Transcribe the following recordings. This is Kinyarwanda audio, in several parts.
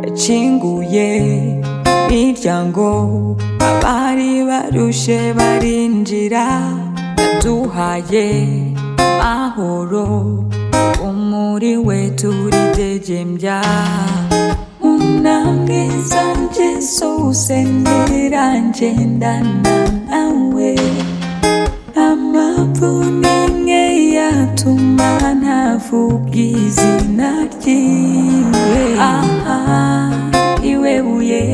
bakinguye imiryango abari barushe barinjira yaduhaye mahoro umuriwe turidegembya unamwiza Yesu usengera ngendana nawe amapfunimwe yatuma ntavuga izina ryiwe aha iwe buye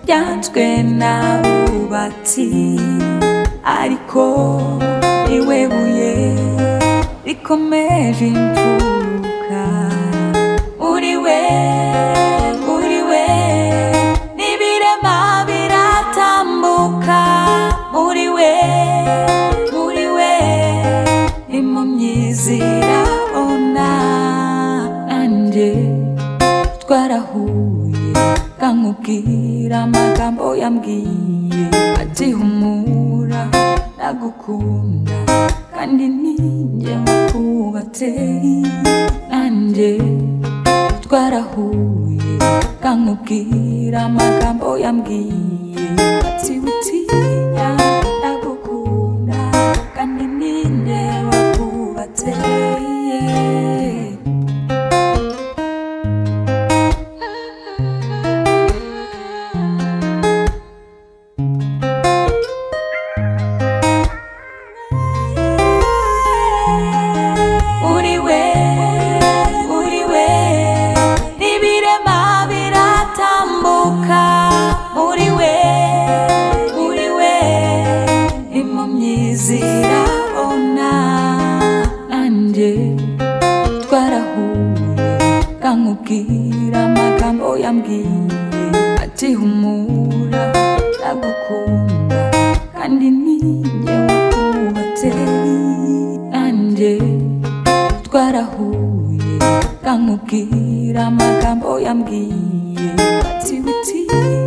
ryatwe n'abubatsi ariko iwe buye rikomeje imfuruka muri we muri we n'ibirema biratambuka muri we muri we impumyi zirabona nanjye twarahuye kankubwira amagambo yambwiye ati humura ndagukunda kandi ninjye wakubatse nanjye twarahuye kankubwira amagambo yambwiye ati witinya ndagukunda kandi ninjye wakubatse Uri we, uri we, n'ibirema biratambuka. Uri we, uri we, impumyi zirabona. Nanjye twarahuye, kankubwira amagambo yambwiye. Ati humura, ndagukunda, kandi ninjye wakubatse. Nanjye twarahuye kankubwira amagambo yambwiye ati witinya